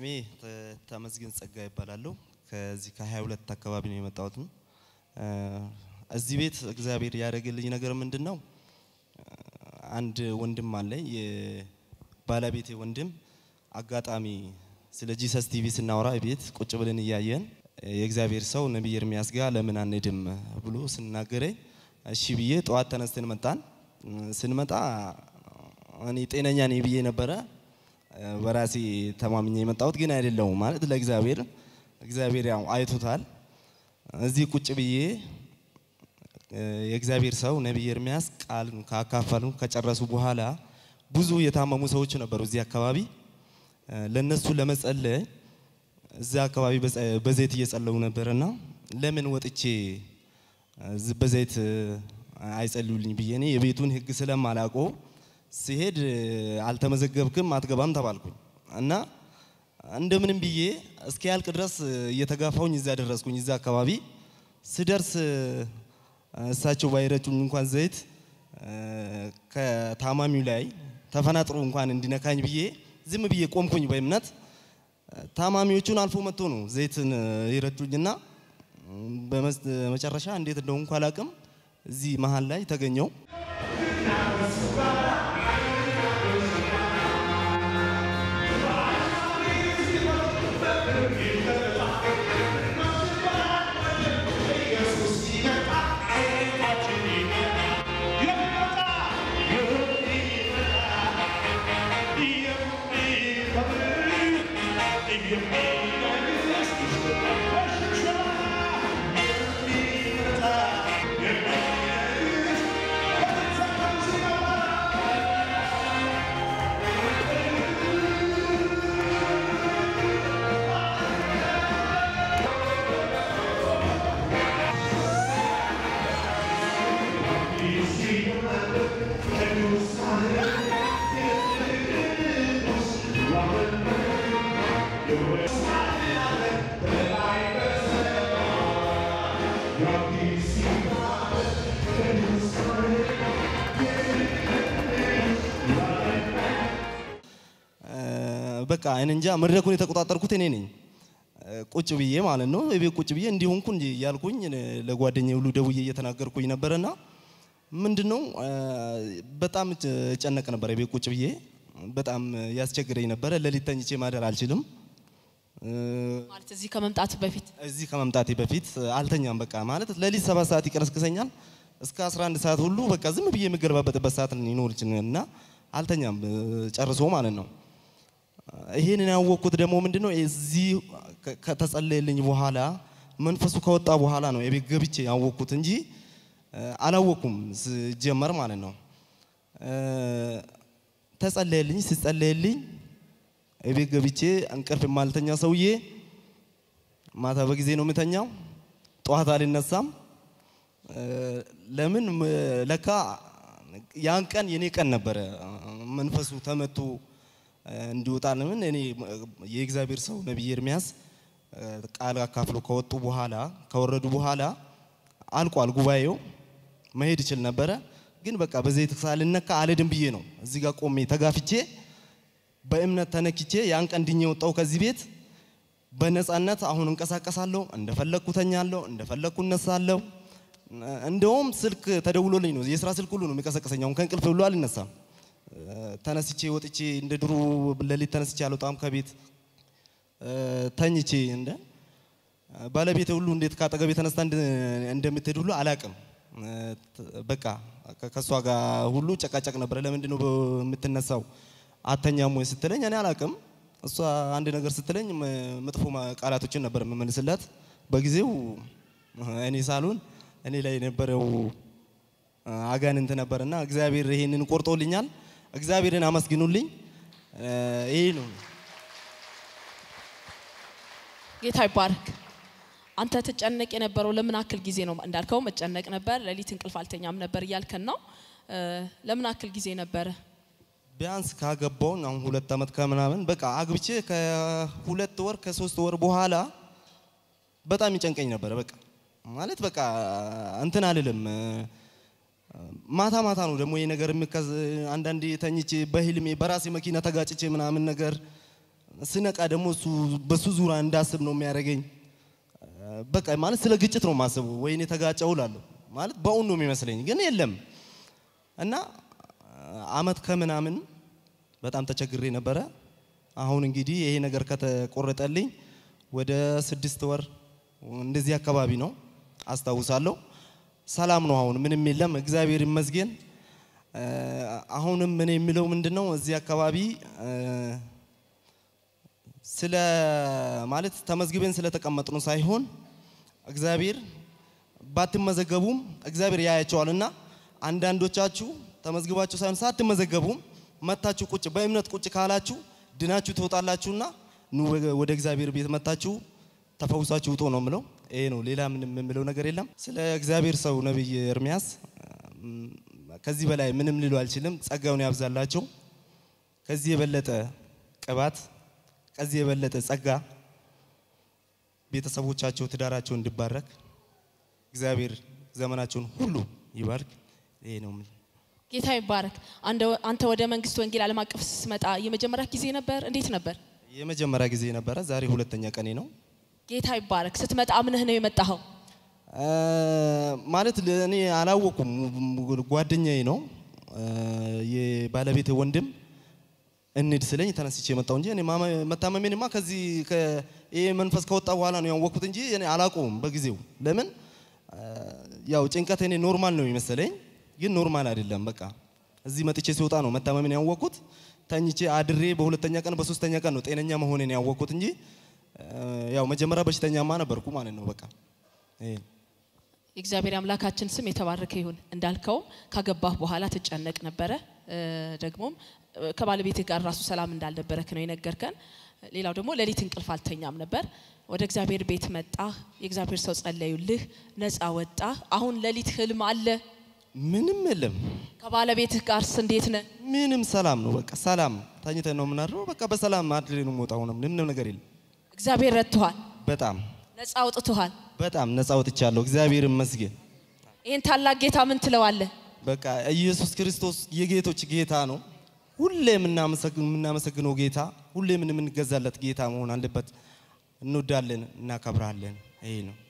ስሜ ተ- ተመስገን ጸጋ ይባላለሁ። ከዚህ ከ22 አካባቢ ነው የመጣሁት። እ፣ እዚህ ቤት እግዚአብሔር ያደረገልኝ ነገር ምንድን ነው? አንድ ወንድም አለኝ የባለቤቴ ወንድም አጋጣሚ ስለ ጂሰስ ቲቪ ስናወራ ቤት ቁጭ ብለን እያየን የእግዚአብሔር ሰው ነቢይ ኤርሚያስ ጋር ለምን አንሄድም ብሎ ስናገረኝ እሺ ብዬ ጠዋት ተነስተን መጣን። ስንመጣ እኔ ጤነኛ ነኝ ብዬ ነበረ በራሴ ተማምኜ የመጣሁት ግን አይደለሁም ማለት ለእግዚአብሔር እግዚአብሔር ያው አይቶታል። እዚህ ቁጭ ብዬ የእግዚአብሔር ሰው ነቢይ ኤርሚያስ ቃል ካካፈሉ ከጨረሱ በኋላ ብዙ የታመሙ ሰዎች ነበሩ እዚህ አካባቢ። ለነሱ ለመጸለይ እዚያ አካባቢ በጸ- በዘይት እየጸለዩ ነበርና ለምን ወጥቼ ዝ- በዘይት አይጸልዩልኝ ብዬ እኔ የቤቱን ሕግ ስለማላውቀው ሲሄድ አልተመዘገብክም አትገባም ተባልኩኝ እና እንደምንም ብዬ እስኪያልቅ ድረስ እየተጋፋውኝ እዛ ደረስኩኝ። እዛ አካባቢ ስደርስ እሳቸው ባይረጩኝ እንኳን ዘይት ከታማሚው ላይ ተፈናጥሮ እንኳን እንዲነካኝ ብዬ ዝም ብዬ ቆምኩኝ በእምነት። ታማሚዎቹን አልፎ መጥቶ ነው ዘይትን ይረጩኝና በመጨረሻ እንዴት እንደሆንኩ አላውቅም እዚህ መሀል ላይ ተገኘው። በቃ እኔ እንጃ መድረኩን የተቆጣጠርኩት እኔ ነኝ። ቁጭ ብዬ ማለት ነው እቤት ቁጭ ብዬ እንዲሆንኩ እንጂ እያልኩኝ ለጓደኛዬ ሁሉ ደውዬ እየተናገርኩኝ ነበረና ምንድን ነው በጣም እጨነቅ ነበር። እቤት ቁጭ ብዬ በጣም ያስቸግረኝ ነበረ። ሌሊት ተኝቼ ማደር አልችልም። ማለት እዚህ ከመምጣት በፊት እዚህ ከመምጣቴ በፊት አልተኛም። በቃ ማለት ሌሊት ሰባት ሰዓት ይቀሰቅሰኛል እስከ 11 ሰዓት ሁሉ በቃ ዝም ብዬ የምገለባበጥበት ሰዓት ሊኖር ይችላል እና አልተኛም ጨርሶ ማለት ነው። ይሄንን ያወቅኩት ደግሞ ምንድነው እዚህ ከ- ከተጸለየልኝ በኋላ መንፈሱ ከወጣ በኋላ ነው የቤት ገብቼ ያወቅኩት እንጂ አላወቅኩም ስጀመር ማለት ነው። ተጸለየልኝ። ሲጸለየልኝ የቤት ገብቼ እንቅልፍ የማልተኛ ሰውዬ ማታ በጊዜ ነው የምተኛው፣ ጠዋት አልነሳም። ለምን ለካ ያን ቀን የኔ ቀን ነበረ። መንፈሱ ተመቶ እንዲወጣ ለምን እኔ የእግዚአብሔር ሰው ነቢይ ኤርሚያስ ቃል አካፍሎ ከወጡ በኋላ ከወረዱ በኋላ አልቋል ጉባኤው። መሄድ ይችል ነበረ፣ ግን በቃ በዘይት ሳልነካ አልሄድም ብዬ ነው እዚህ ጋር ቆሜ ተጋፍቼ በእምነት ተነክቼ ያን ቀን ድኜ ወጣው ከዚህ ቤት በነፃነት አሁን እንቀሳቀሳለሁ፣ እንደፈለግኩ ተኛለሁ፣ እንደፈለግኩ እነሳለሁ። እንደውም ስልክ ተደውሎልኝ ነው የስራ ስልክ ሁሉ ነው የሚቀሰቀሰኝ። አሁን ከእንቅልፍ ብሎ አልነሳም። ተነስቼ ወጥቼ እንደ ድሮ ሌሊት ተነስቼ አልወጣም ከቤት ተኝቼ እንደ ባለቤቴ ሁሉ እንዴት ካጠገቤ ተነስታ እንደምትሄድ ሁሉ አላቅም። በቃ ከእሷ ጋር ሁሉ ጨቃጨቅ ነበረ። ለምንድን ነው የምትነሳው አተኛም ወይ ስትለኝ እኔ አላቅም። እሷ አንድ ነገር ስትለኝ መጥፎ ቃላቶችን ነበር የምመልስላት። በጊዜው እኔ ሳልሆን እኔ ላይ የነበረው አጋንንት ነበርና እግዚአብሔር ይሄንን ቆርጦልኛል። እግዚአብሔርን አመስግኑልኝ። ይሄ ነው። ጌታ ይባረክ። አንተ ትጨነቅ የነበረው ለምን አክል ጊዜ ነው? እንዳልከው መጨነቅ ነበር፣ ሌሊት እንቅልፍ አልተኛም ነበር እያልከን ነው። ለምን አክል ጊዜ ነበረ? ቢያንስ ካገባውን አሁን ሁለት ዓመት ከምናምን በቃ አግብቼ ከሁለት ወር ከሶስት ወር በኋላ በጣም ይጨንቀኝ ነበረ። በቃ ማለት በቃ እንትን አልልም። ማታ ማታ ነው ደግሞ ይሄ ነገር የሚከዝ አንዳንዴ ተኝቼ በህልሜ በራሴ መኪና ተጋጭቼ ምናምን ነገር ስነቃ ደግሞ እሱ በሱ ዙሪያ እንዳስብ ነው የሚያደርገኝ። በቃ ማለት ስለ ግጭት ነው የማስበው። ወይኔ ተጋጨው እላለሁ ማለት በእውን ነው የሚመስለኝ፣ ግን የለም እና አመት ከምናምን በጣም ተቸግሬ ነበረ። አሁን እንግዲህ ይሄ ነገር ከተቆረጠልኝ ወደ ስድስት ወር እንደዚህ አካባቢ ነው አስታውሳለሁ። ሰላም ነው አሁን ምንም የለም፣ እግዚአብሔር ይመስገን። አሁንም እኔ የሚለው ምንድን ነው እዚህ አካባቢ ስለ ማለት ተመዝግበን ስለተቀመጥነው ሳይሆን እግዚአብሔር ባትመዘገቡም እግዚአብሔር ያያቸዋልና አንዳንዶቻችሁ ተመዝግባችሁ ሳይሆን ሳትመዘገቡም መታችሁ ቁጭ በእምነት ቁጭ ካላችሁ ድናችሁ ትወጣላችሁና ኑ ወደ እግዚአብሔር ቤት መታችሁ ተፈውሳችሁ ውጡ ነው የምለው። ይሄ ነው፣ ሌላ ምንም የምለው ነገር የለም። ስለ እግዚአብሔር ሰው ነቢይ ኤርሚያስ ከዚህ በላይ ምንም ልሉ አልችልም። ጸጋውን ያብዛላቸው። ከዚህ የበለጠ ቅባት፣ ከዚህ የበለጠ ጸጋ ቤተሰቦቻቸው፣ ትዳራቸው እንዲባረክ እግዚአብሔር ዘመናቸውን ሁሉ ይባርክ። ይሄ ነው የምለው። ጌታ ይባረክ። አንተ ወደ መንግስት ወንጌል ዓለም አቀፍ ስትመጣ የመጀመሪያ ጊዜ ነበር? እንዴት ነበር? የመጀመሪያ ጊዜ ነበረ። ዛሬ ሁለተኛ ቀኔ ነው። ጌታ ይባረክ። ስትመጣ አምነህ ነው የመጣኸው? ማለት እኔ አላወኩም። ጓደኛዬ ነው የባለቤት ወንድም እንሂድ ስለኝ ተነስቼ የመጣው እንጂ እኔ መታመሜንማ ከዚህ ይሄ መንፈስ ከወጣ በኋላ ነው ያወቅኩት እንጂ እኔ አላውቀውም በጊዜው። ለምን ያው ጭንቀት እኔ ኖርማል ነው የሚመስለኝ፣ ግን ኖርማል አይደለም። በቃ እዚህ መጥቼ ሲወጣ ነው መታመሜን ያወቅኩት። ተኝቼ አድሬ በሁለተኛ ቀን በሶስተኛ ቀን ነው ጤነኛ መሆኔን ያወቅኩት እንጂ ያው መጀመሪያ በሽተኛማ ነበርኩ ማለት ነው። በቃ ይሄ የእግዚአብሔር አምላካችን ስም የተባረከ ይሁን። እንዳልከውም ካገባህ በኋላ ትጨነቅ ነበረ። ደግሞም ከባለቤትህ ጋር ራሱ ሰላም እንዳልነበረክ ነው የነገርከን። ሌላው ደግሞ ሌሊት እንቅልፍ አልተኛም ነበር። ወደ እግዚአብሔር ቤት መጣህ። የእግዚአብሔር ሰው ጸለዩልህ፣ ነፃ ወጣህ። አሁን ሌሊት ህልም አለ? ምንም የለም። ከባለቤትህ ጋርስ እንዴት ነህ? ምንም ሰላም ነው። በቃ ሰላም ተኝተን ነው የምናድረው። በቃ በሰላም አድሬ ነው የምወጣው። ምንም ነገር የለም። እግዚአብሔር ረድቶሃል፣ በጣም ነፃ አውጥቶሃል። በጣም ነፃ ወጥቻለሁ። እግዚአብሔር ይመስገን። ይህን ታላቅ ጌታ ምን ትለዋለህ? በቃ ኢየሱስ ክርስቶስ የጌቶች ጌታ ነው። ሁሌ የምናመሰግነው ጌታ፣ ሁሌ የምንገዛለት ጌታ መሆን አለበት። እንወዳለን፣ እናከብራለን። ይሄ ነው።